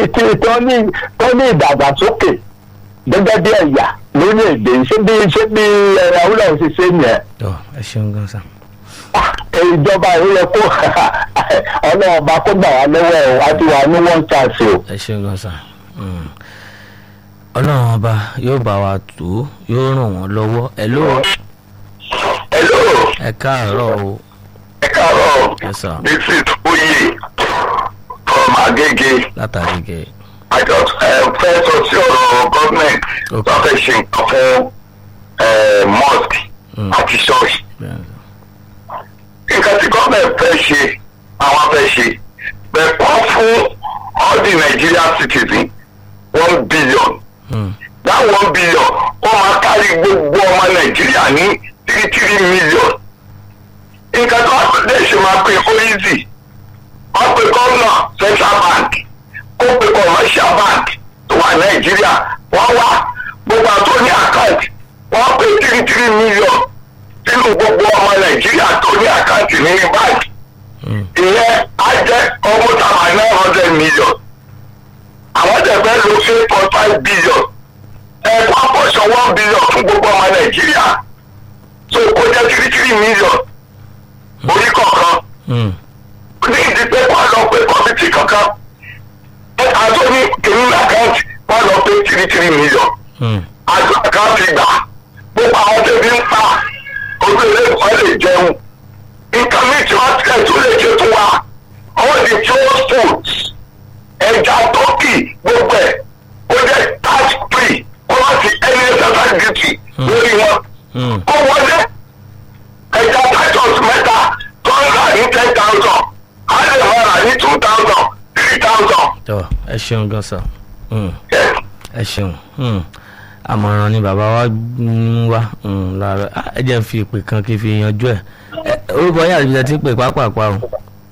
tí tó ní tó ní ìdàgbàsókè gẹ́gẹ́ bí ẹ̀yà lórílẹ̀‐èdè ṣé bí ṣé bí ẹ̀rọ awúlọ̀ ṣe ṣe nìyẹn tọ́ ẹ ṣeun gan sa. Ah, ìjọba ìwúlẹ̀ kó ọlọ́run ọba kó gbà wá lọ́wọ́ ẹ̀ wá ti wà ní one chance o. ẹ ṣeun gan sa. Mm. ọlọ́run ọba yóò bá wa tó yóò ràn wọ́n lọ́wọ́ ẹ ló hello ẹ káàárọ̀ o ẹ káàárọ̀ ẹ sà this is oye from agege látàrí gẹ àjọ fẹ́ sọ sí ọ̀rọ̀ gọ́ọ̀mẹ̀ntì Ok. tó fẹ́ ṣe nǹkan fún eh, mosque Mm. àti ṣọ́ọ̀ṣì. bẹ́ẹ̀ ni. nǹkan tí gọ́ọ̀mẹ̀ntì fẹ́ ṣe àwọn fẹ́ ṣe bẹ́ẹ̀ kọ́ fún all the Nigerian citizens one billion Mm. that one billion ó máa kárí gbogbo ọmọ nàìjíríà ní three three million nǹkan tó wà lè ṣe máa pe ó easy wọ́n pe gómìnà central bank ó pe commercial bank tó wà nàìjíríà wọ́n wá gbogbo àtó ní account wọ́n pe three three million nínú gbogbo ọmọ nàìjíríà tó ní account ní bank Mm. ìyẹn á jẹ́ almost about nine hundred million àwọn tẹ̀ fẹ́ lo eight point five billion ẹ̀kọ́ àpọ̀ṣọ one billion fún gbogbo ọmọ nàìjíríà so kó jẹ́ three three million orí kọ̀ọ̀kan Mm. ní ìdí pé wọ́n lọ pé kọ́mítì kankan àtọ́ ní kìíní àkáǹtì wọ́n lọ pé three three million Mm. àjọ àkáǹtì gbà gbogbo àwọn tẹ̀bí ń pa ojú ilé ìkọ́ lè jẹun nǹkan míì tí wọ́n tẹ̀ tó lè ṣe fún wa all the frozen foods ẹja tọ́kì gbogbo ẹ̀ ó jẹ́ tax free ó wá sí ẹni ẹ̀sán duty lórí wọn Mm. ó wọlé ẹja titus mẹ́ta tó ń rà ní ten thousand á lè máa rà ní two thousand three thousand. tọ́ ẹ ṣeun gan sa. Mm. ẹ ṣeun Hmm. àmọ̀ràn ni bàbá wa ń wá hmm, lára Ah, ẹ jẹ́ n fi ìpè kan kí n fi yanjú ẹ̀ Ẹ, orúkọ yàrá ibi tẹ́ ti ń pè pápápá o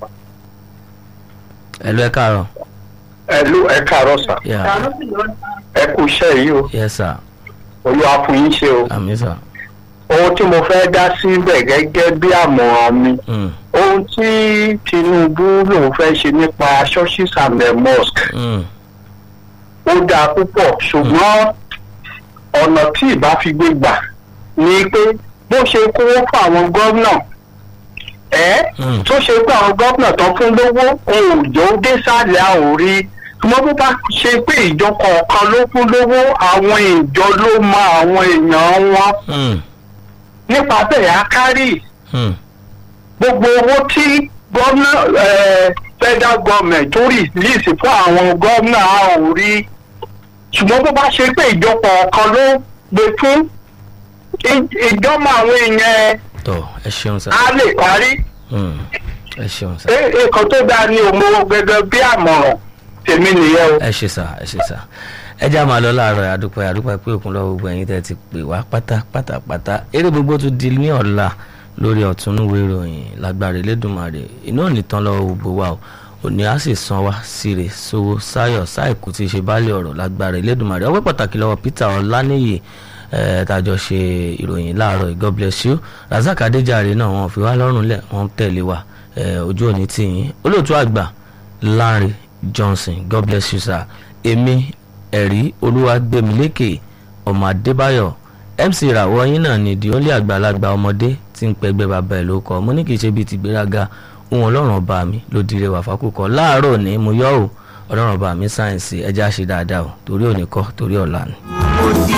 ẹ lọ ẹ káàárọ̀ ẹ ló ẹ káàárọ̀ sà Yeah. ẹ kú iṣẹ́ yìí o yes sir olúwa fún yín ṣe o àmì sir ohun tí mo fẹ́ dá síbẹ̀ gẹ́gẹ́ bí àmọ̀ràn mi Hmm. ohun tí tinubu lòun fẹ́ ṣe nípa churches and the mosque Hmm. ó dáa púpọ̀ ṣùgbọ́n ọ̀nà tí ìbá fi gbé gbà ni pé bó ṣe kówó fún àwọn gómìnà ẹ́ Mm. tó ṣe pé àwọn gómìnà tó fún lówó ohun òjò dé sálẹ̀ àwọn rí ṣùgbọ́n bó bá ṣe pé ìjọ kọ̀ọ̀kan ló fún lówó àwọn ìjọ ló mọ àwọn èèyàn wọn Hmm. nípa bẹ́ẹ̀ á kárì Hmm. gbogbo owó tí gómìnà eh, federal government tó rìlíìsì fún àwọn gómìnà a ò rí ṣùgbọ́n bó bá ṣe pé ìjọpọ̀ ọ̀kan ló gbé fún ì- ìjọba àwọn èèyàn tọ́ ẹ ṣeun sir á lè parí Hmm. ẹ ṣeun sir Ẹ- nǹkan tó dáa ní òmò gẹ́gẹ́ bí àmọ̀ràn tèmi nìyẹn o. ẹ ṣe sà ẹ ṣe sà ẹ já máa lọ láàárọ̀ àdúpẹ́ àdúpẹ́ pé òkun lọ́wọ́ gbogbo ẹ̀yin tẹ́ ti pè wá pátápátápátá eré gbogbo tún di ní ọ̀la lórí ọ̀túnúwé ìròyìn lágbára Elédùmarè iná ò ní tán lọ́wọ́ gbogbo wa o òní á sì san wá síre sówó sáyọ̀ sáìkú tí í ṣe báàlẹ̀ ọ̀rọ̀ lágbára Elédùmarè ọpẹ́ pàtàkì lọ́wọ́ Peter Ọláníyì ẹ tàjọ ṣe ìròyìn láàárọ̀ yìí. God bless you Razak Adéjàre náà wọn fi wá lọ́rùn lẹ̀ wọ́n tẹ̀lé wa ẹ, ojú òní tìyín olóòtú àgbà Larry Johnson God bless you sir èmi ẹ̀rí olúwàgbẹ̀mílẹ́kẹ̀ ọmọ adébáyọ̀ MC ìràwọ̀ yín náà ni di ó lé àgbàlagbà ọmọdé tí ń pẹgbẹ́ bàbá ẹ̀ ló kọ́ mo ní kì í ṣe bíi tìgbéraga ohun ọlọ́run ọba mi ló dire wà fákòkò láàárọ̀ ní mo yọ̀ ọ́ ọlọ́run ọba mi sáyẹ̀nsì ẹja ṣe dáadáa o torí òní kọ́ torí ọ̀la ni. ó di